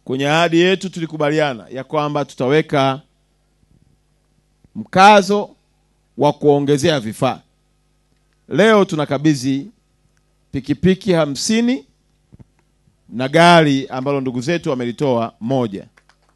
kwenye ahadi yetu tulikubaliana ya kwamba tutaweka mkazo wa kuongezea vifaa. Leo tunakabidhi pikipiki hamsini na gari ambalo ndugu zetu wamelitoa moja.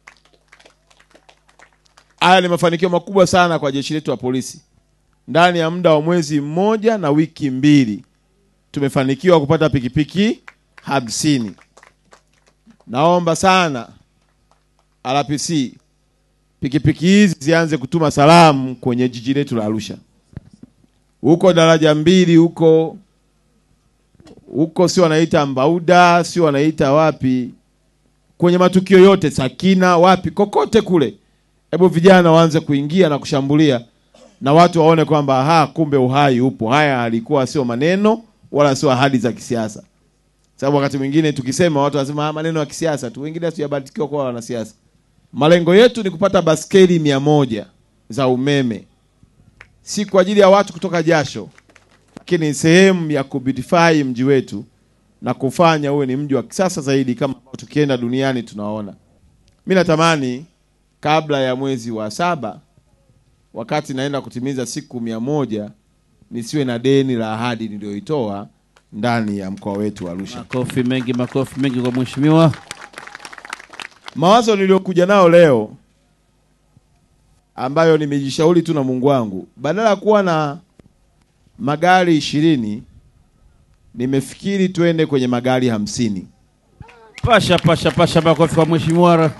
Haya ni mafanikio makubwa sana kwa jeshi letu la polisi. Ndani ya muda wa mwezi mmoja na wiki mbili tumefanikiwa kupata pikipiki hamsini. Naomba sana RPC pikipiki hizi zianze kutuma salamu kwenye jiji letu la Arusha, huko daraja mbili huko huko, si wanaita Mbauda, si wanaita wapi, kwenye matukio yote Sakina, wapi, kokote kule, hebu vijana waanze kuingia na kushambulia, na watu waone kwamba ha, kumbe uhai upo. Haya alikuwa sio maneno wala sio ahadi za kisiasa, sababu wakati mwingine tukisema watu wanasema ah, maneno ya kisiasa tu, wengine hatujabarikiwa kuwa wanasiasa. Malengo yetu ni kupata baskeli mia moja za umeme, si kwa ajili ya watu kutoka jasho, lakini ni sehemu ya kubeautify mji wetu na kufanya uwe ni mji wa kisasa zaidi, kama ambavyo tukienda duniani tunaona. Mi natamani kabla ya mwezi wa saba, wakati naenda kutimiza siku mia moja, nisiwe na deni la ahadi niliyoitoa ndani ya mkoa wetu wa Arusha. Makofi mengi, makofi mengi kwa mheshimiwa. Mawazo niliyokuja nao leo ambayo nimejishauri tu na Mungu wangu, badala ya kuwa na magari ishirini nimefikiri tuende kwenye magari hamsini. Pasha pasha pasha, makofi kwa mheshimiwa.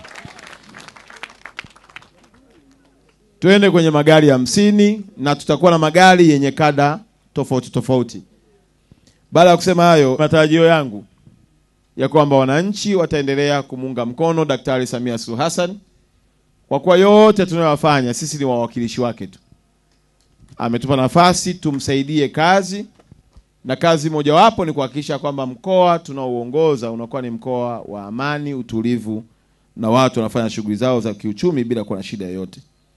Tuende kwenye magari hamsini na tutakuwa na magari yenye kada tofauti tofauti. Baada ya kusema hayo, matarajio yangu ya kwamba wananchi wataendelea kumuunga mkono Daktari Samia Suluhu Hassan kwa kuwa yote tunayoyafanya sisi ni wawakilishi wake tu. Ametupa nafasi tumsaidie kazi, na kazi mojawapo ni kuhakikisha kwamba mkoa tunaouongoza unakuwa ni mkoa wa amani, utulivu na watu wanafanya shughuli zao za kiuchumi bila kuwa na shida yoyote.